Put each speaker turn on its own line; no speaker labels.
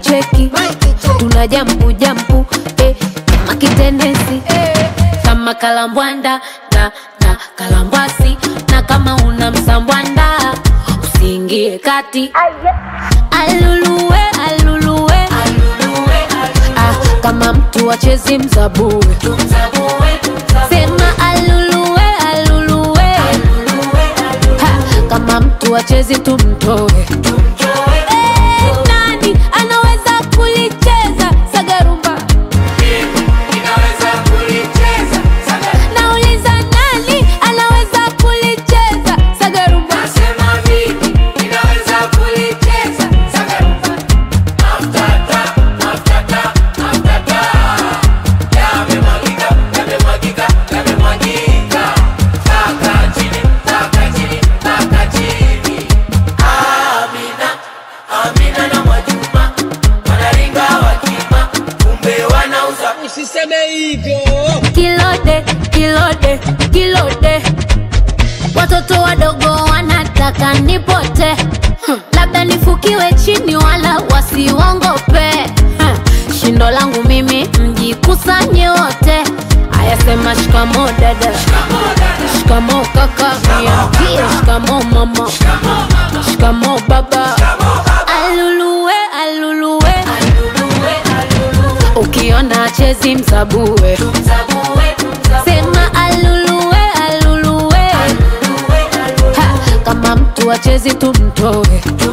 cheki tuna jampu jampu eh, kama kitenesi eh, kama kalambwanda na, na kalambwasi na kama una msambwanda usiingie kati aluluwe aluluwe ah, kama mtu achezi mzabue sema aluluwe aluluwe ha, kama mtu achezi tumtoe Eh, nani anaweza kulicheza sagarumba nauliza nani anaweza kulicheza sagarumba
Usiseme hivyo.
kilode kilode kilode watoto wadogo wanataka nipote Hmm, labda nifukiwe chini wala wasiwongope Hmm, shindo langu mimi mjikusanye wote ayasema shikamo dada shikamo kaka niambie shikamo mama shikamo baba aluluwe aluluwe ukiona chezi msabue sema aluluwe aluluwe ha, kama mtu achezi tumtoe